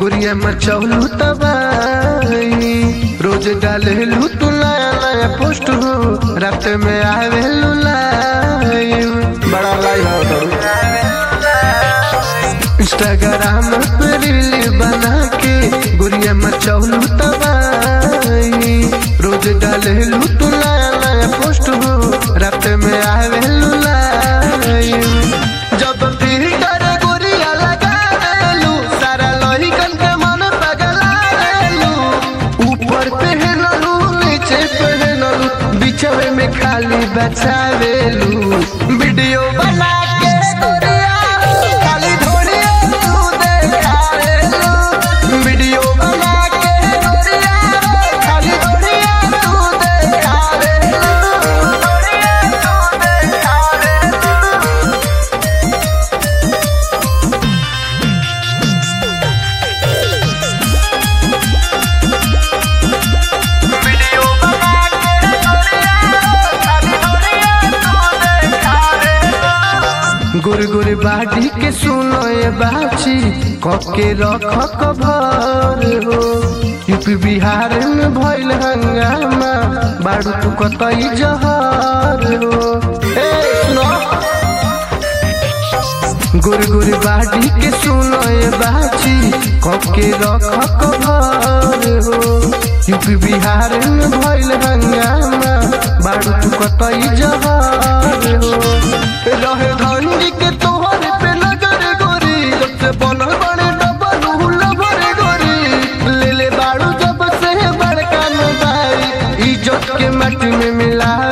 गुड़िया मचौलू तबाही रोज डालेलू तू नया नया पोस्ट हो रात में आवेलू लाइव बड़ा लाइव हो इंस्टाग्राम पे रील बना के गुड़िया मचौलू तबाही रोज डालेलू तू नया नया पोस्ट हो रात में आवेलू लाइव जब फिर कर गुड़िया लगा देलू सारा लोहिकन के मन पगला देलू ऊपर पहनलू नीचे पहनलू बिछवे में खाली बचावेलू वीडियो बना के गोरिया खाली धोरिया तू देखावेलू वीडियो बना के गोरिया खाली धोरिया तू देखावेलू धोरिया तू देखावेलू वीडियो बना के खाली धोरिया तू देखावेलू गुर गुर बाटी के सुनो ये बाची कके रख कभर हो यूपी बिहार में भइल हंगामा बाड़ू तू कतई जहर हो ए सुनो गुर गुर बाटी के सुनो ये बाची कके रख कभर हो यूपी बिहार में भइल हंगामा बाड़ू तू कतई जहर हो रहे धंडी के तोहर पे नजर गोरी जब से बनल बड़े डबल हुल भरे गोरी ले ले बाड़ू जब से बड़का मोबाइल इज्जत के मट में मिला